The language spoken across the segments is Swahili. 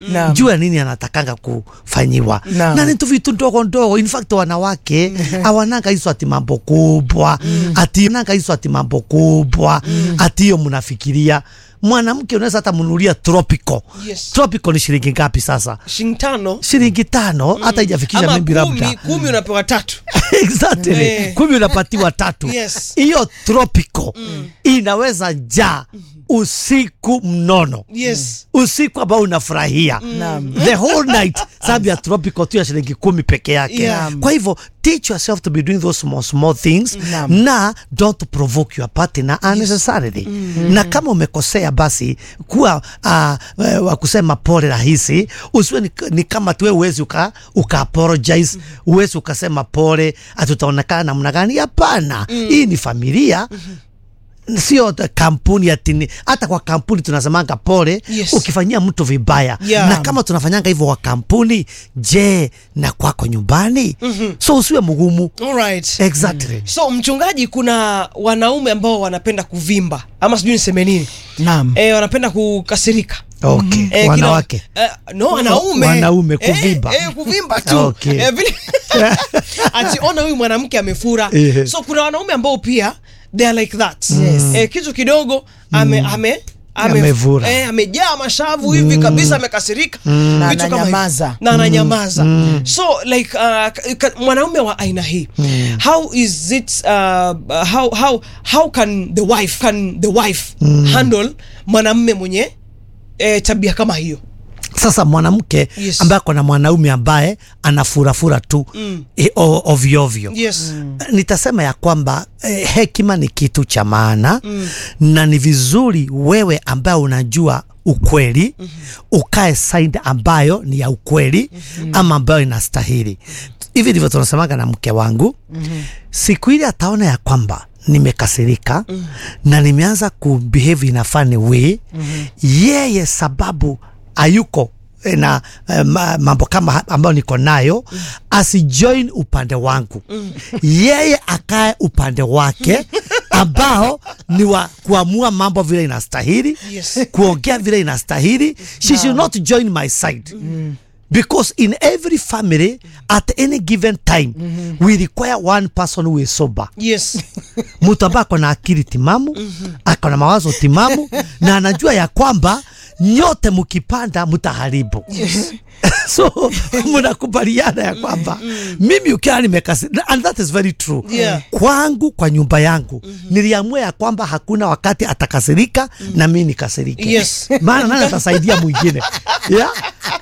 Naam. jua nini anatakanga kufanyiwa Naam. na ni tu vitu ndogo ndogo in fact wanawake awananga hizo ati mambo kubwa ati nanga hizo ati mambo kubwa ati hiyo mnafikiria mwanamke unaweza hata mnunulia tropical Yes. tropical ni shilingi ngapi sasa shilingi tano shilingi tano hata ijafikisha ama maybe labda kumi, kumi unapewa tatu exactly Eh. kumi unapatiwa tatu Yes. hiyo tropical inaweza jaa usiku mnono yes usiku ambao unafurahia Naam. the whole night sababu ya tropical tu ya shilingi kumi peke yake Yeah. kwa hivyo teach yourself to be doing those small small things Naam. na don't provoke your partner unnecessarily na kama umekosea basi kuwa uh, wa kusema pole rahisi usiwe ni, ni kama tuwe uwezi uka, uka apologize uwezi ukasema pole atutaonekana namna gani hapana hii ni familia sio t- kampuni atini hata kwa kampuni tunasemanga pole Yes. ukifanyia mtu vibaya Yeah. na kama tunafanyanga hivyo kwa kampuni je na kwako nyumbani so usiwe mgumu Alright. exactly so mchungaji kuna wanaume ambao wanapenda kuvimba ama sijui niseme nini Naam. e, wanapenda kukasirika okay Eh, kila- wanawake eh, no wanaume Wanaume, kuvimba. eh, eh, kuvimba tu Okay. eh, vile ati ona huyu mwanamke amefura Eh. so kuna wanaume ambao pia they are like that Yes. eh, kitu kidogo ame ame ame- Amevura. eh, amejaa mashavu hivi kabisa amekasirika Na Vitu kama ananyamaza. hivi. na ananyamaza so like uh, ka- ka- mwanaume wa aina hii how is it uh, how, how, how can the wife can the wife handle mwanamume mwenye eh, tabia kama hiyo sasa mwanamke Yes. ambaye ako na mwanaume ambaye anafurafura tu mm. ovyo ovyo yes nitasema ya kwamba eh, hekima ni kitu cha maana mm. na ni vizuri wewe ambaye unajua ukweli mm-hmm. ukae side ambayo ni ya ukweli mm-hmm. ama ambayo inastahili hivi ndivyo tunasemaga na mke wangu mm-hmm. siku ile ataona ya kwamba nimekasirika mm. na nimeanza kubehave in a funny way mm-hmm. yeye sababu hayuko eh, na eh, ma- mambo kama ha- ambayo niko nayo mm. asijoin upande wangu mm. yeye akae upande wake ambao ni wa kuamua mambo vile inastahili Yes. kuongea vile inastahili she should not join my side mm. because in every family at any given time mm-hmm. we require one person who is sober yes mtu ambaye ako na akili timamu ako na mawazo timamu na anajua ya kwamba nyote mkipanda mtaharibu so mnakubaliana ya kwamba mimi ukiwa nimekasi and that is very true Yeah. kwangu kwa nyumba yangu niliamua ya kwamba hakuna wakati atakasirika na mimi nikasirike Yes. maana nani atasaidia mwingine yeah?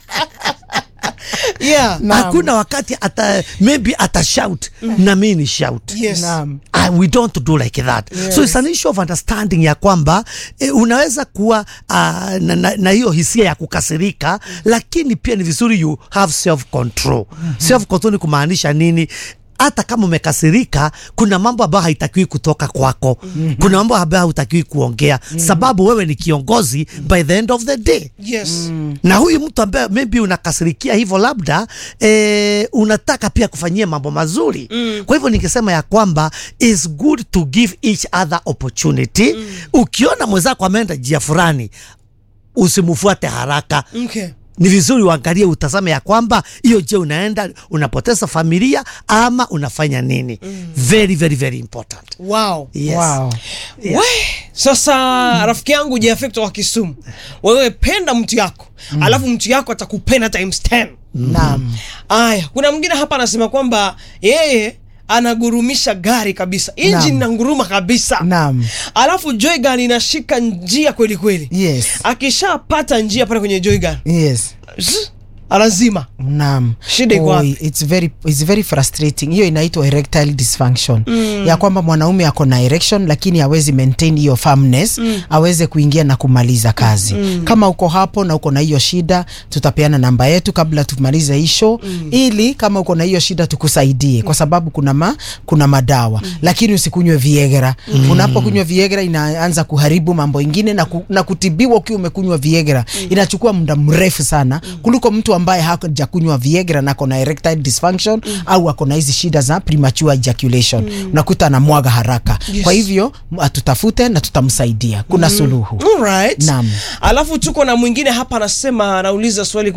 yeah Naam. hakuna wakati ata maybe atashout na mimi ni shout yes Naam. Uh, we don't do like that yes. so it's an issue of understanding ya kwamba eh, unaweza kuwa uh, na, na, na hiyo hisia ya kukasirika mm. lakini pia ni vizuri you have self control mm-hmm. self control ni kumaanisha nini hata kama umekasirika kuna mambo ambayo haitakiwi kutoka kwako mm-hmm. kuna mambo ambayo hautakiwi kuongea mm-hmm. sababu wewe ni kiongozi by the end of the day yes na huyu mtu ambaye maybe unakasirikia hivyo labda eh, unataka pia kufanyia mambo mazuri mm. kwa hivyo nikisema ya kwamba is good to give each other opportunity mm. ukiona mwenzako ameenda njia fulani usimfuate haraka okay ni vizuri uangalie utazame ya kwamba hiyo je unaenda unapoteza familia ama unafanya nini mm. very very very important wow yes. Wow. Yeah. we sasa rafiki yangu jafekto wa kisumu wewe penda mtu yako alafu mtu yako atakupenda times 10 Naam. aya kuna mwingine hapa anasema kwamba yeye anagurumisha gari kabisa injini Naam. inanguruma kabisa Naam. alafu joygan inashika njia kweli kweli Yes. akishapata njia pale kwenye joygan Yes. anazima Naam. Shida iko Oi, wapi? it's very it's very frustrating. Hiyo inaitwa erectile dysfunction. Ya kwamba mwanaume ako na erection lakini hawezi maintain hiyo firmness, aweze kuingia na kumaliza kazi. Kama uko hapo na uko na hiyo shida, tutapeana namba yetu kabla tumalize hii show ili kama uko na hiyo shida tukusaidie kwa sababu kuna ma, kuna madawa. Lakini usikunywe Viagra. Unapokunywa Viagra inaanza kuharibu mambo ingine na, ku, na kutibiwa ukiwa umekunywa Viagra. Inachukua muda mrefu sana kuliko mtu ambaye hajakunywa Viagra na ako na erectile dysfunction au ako na hizi shida za premature ejaculation unakuta anamwaga haraka Yes. kwa hivyo m- atutafute na tutamsaidia kuna suluhu Alright. Naam. Alafu tuko na mwingine hapa anasema, anauliza swali